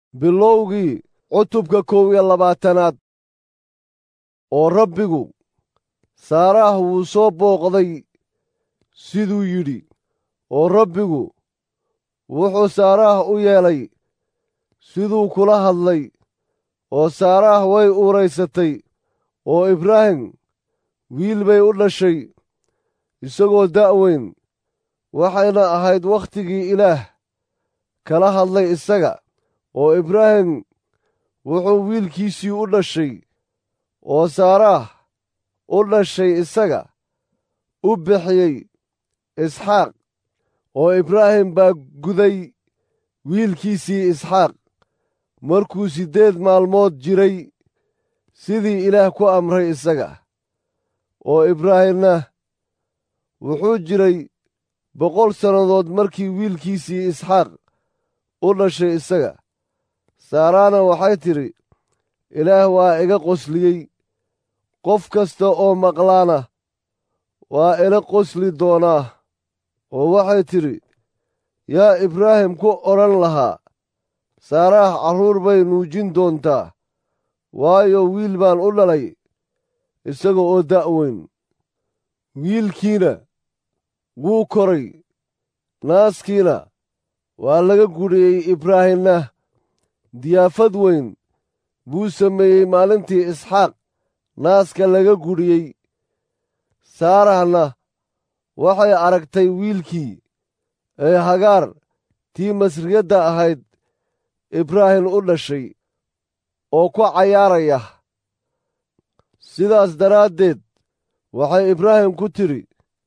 bilowgii cutubka kow iyo labaatanaad oo rabbigu saaraah wuu soo booqday siduu yidhi oo rabbigu wuxuu saaraah u yeelay siduu kula hadlay oo saaraah way uuraysatay oo ibraahim wiil bay u dhashay isagoo da'weyn waxayna ahayd wakhtigii ilaah kala hadlay isaga oo ibraahim wuxuu wiilkiisii u dhashay oo saaraah u dhashay isaga u bixiyey isxaaq oo ibraahim baa guday wiilkiisii isxaaq markuu siddeed maalmood jiray sidii ilaah ku amray isaga oo ibraahimna wuxuu jiray boqol sannadood markii wiilkiisii isxaaq u dhashay isaga saaraana waxay tidhi ilaah waa iga qosliyey qof kasta oo maqlaana waa ila qosli doonaa oo waxay tidhi yaa ibraahim ku odhan lahaa saaraah carruur bay nuujin doontaa waayo wiil baan u dhalay isaga oo da'weyn wiilkiina wuu koray naaskiina waa laga gudhiyey ibraahimna diyaafad weyn buu sameeyey maalintii isxaaq naaska laga gudhiyey saarahna waxay aragtay wiilkii ee hagaar tii masriyadda ahayd ibraahim u dhashay oo ku cayaaraya sidaas daraaddeed waxay ibraahim ku tidhi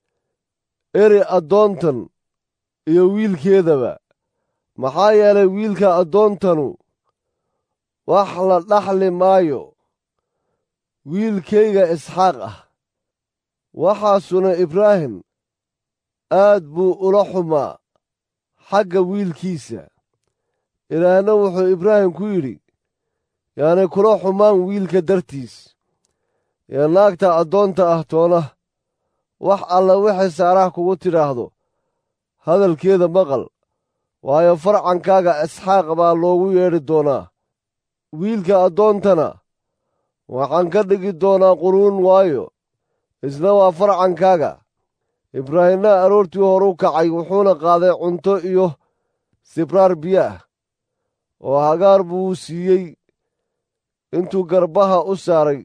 eri addoontan iyo wiilkeedaba maxaa yeelay wiilka addoontanu wax la dhaxli maayo wiilkayga isxaaq ah waxaasuna ibraahim aad buu ula xumaa xagga wiilkiisa ilaahna wuxuu ibraahim ku yidhi yaanay kula xumaan wiilka dartiis ee naagta addoonta ah toona wax alla waxay saaraah kugu tidhaahdo hadalkeeda maqal waayo farcankaaga isxaaq baa loogu yeedhi doonaa wiilka addoontana waxaan ka dhigi doonaa quruun waayo isna waa farcankaaga ibraahimna aroortii horuu kacay wuxuuna qaaday cunto iyo sibraar biyo ah oo hagaar buu siiyey intuu garbaha u saaray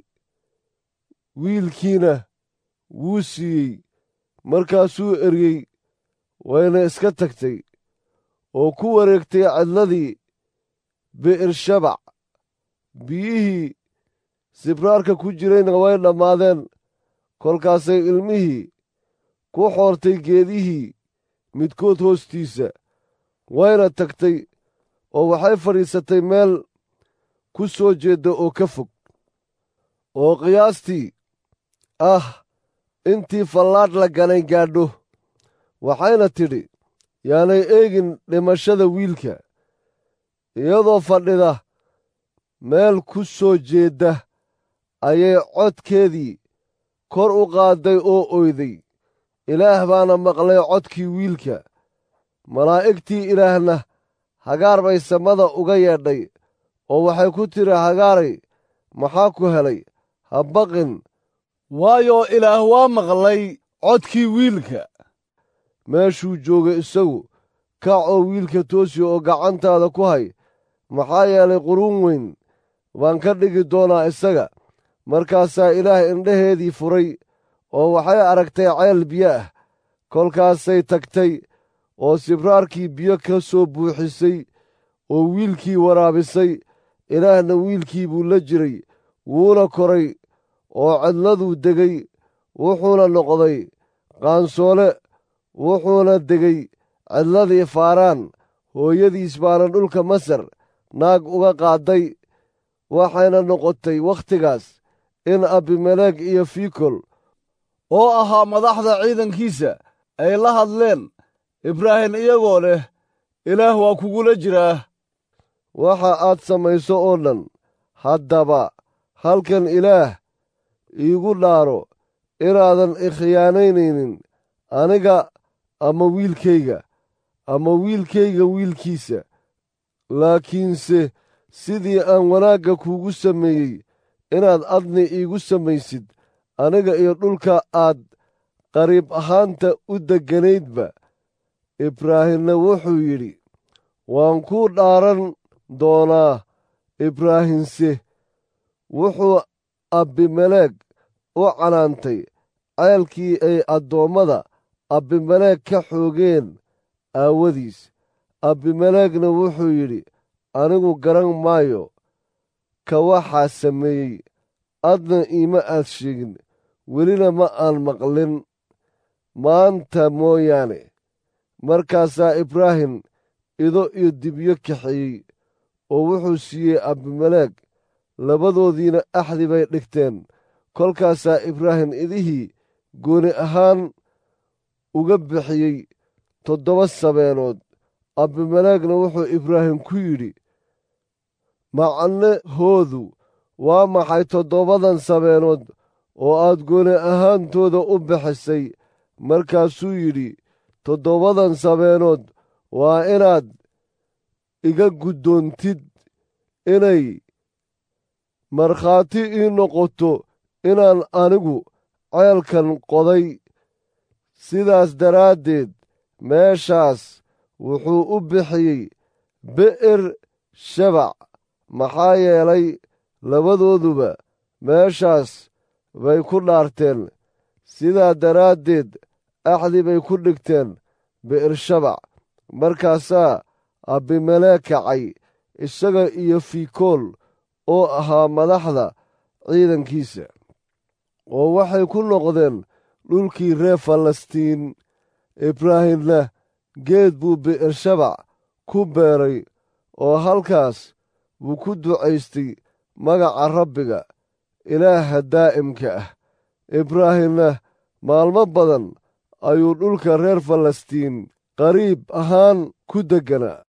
wiilkiina wuu siiyey markaasuu eryey wayna iska tagtay oo ku wareegtay cidladii bi'ir-shabac biyihii sibraarka ku jirayna way dhammaadeen kolkaasay ilmihii ku xoortay geedihii midkood hoostiisa wayna tagtay oo waxay fadhiisatay meel ku soo jeedda oo ka fog oo qiyaastii ah intii fallaadh la ganay gaadho waxayna tidhi yaanay eegin dhimashada wiilka iyadoo fadhida meel ku soo jeedda ayay codkeedii kor u qaadday oo oyday ilaah baana maqlay codkii wiilka malaa'igtii ilaahna hagaar bay samada uga yeedhay oo waxay ku tidhi hagaaray maxaa ku helay ha baqin waayo ilaah waa maqlay codkii wiilka meeshuu joogay isagu kac oo wiilka toosi oo gacantaada ku hay maxaa yeelay quruun weyn baan ka dhigi doonaa isaga markaasaa ilaah indhaheedii furay oo waxay aragtay ceel biyo ah kolkaasay tagtay oo sibraarkii biyo ka soo buuxisay oo wiilkii waraabisay ilaahna wiilkii buu la jiray wuuna koray oo cidladuu degay wuxuuna noqday qaansoole wuxuuna degay cidladii faaraan hooyadiis baana dhulka masar naag uga qaadday waxayna noqotay wakhtigaas in abimeleeg iyo fikol oo ahaa madaxda ciidankiisa ay la hadleen ibraahim iyagoo leh ilaah waa kugula jiraa waxa aad samayso oo dhan haddaba halkan ilaah iigu dhaaro inaadan ikhiyaanaynaynin aniga ama wiilkayga ama wiilkayga wiilkiisa laakiinse sidii aan wanaagga kuugu sameeyey inaad adni iigu samaysid aniga iyo dhulka aad qariib ahaanta u degganaydba ibraahimna wuxuu yidhi waan kuu dhaaran doonaa ibraahimse wuxuu abimeleeg u canaantay ceelkii ay addoommada abimeleeg ka xoogeen aawadiis abimeleegna wuxuu yidhi anigu garan maayo ka waxaa sameeyey adna iima aad sheegin welina ma aan maqlin maanta mooyaane markaasaa ibraahim ido iyo dibyo kaxeeyey oo wuxuu siiyey abimeleeg labadoodiina axdi bay dhigteen kolkaasaa ibraahim idihii gooni ahaan uga bixiyey toddoba sabeenood abimeleegna wuxuu ibraahim ku yidhi macnahoodu waa maxay toddobadan sabeenood oo aad gooni ahaantooda u bixisay markaasuu yidhi toddobadan sabeenood waa inaad iga guddoontid inay markhaati ii noqoto inaan anigu ceelkan qoday sidaas daraaddeed meeshaas wuxuu u bixiyey bi'ir shabac maxaa yeelay labadooduba meeshaas bay ku dhaarteen sidaa daraaddeed axdi bay ku dhigteen bi'ir shabac markaasaa abimeleeg kacay isaga iyo fiikool oo ahaa madaxda ciidankiisa oo waxay ku noqdeen dhulkii reer falastiin ibraahimna geed buu bi'ir shabac ku beeray oo halkaas buu ku ducaystay magaca rabbiga ilaaha daa'imka ah ibraahimna maalmo badan ayuu dhulka reer falastiin qariib ahaan ku degganaa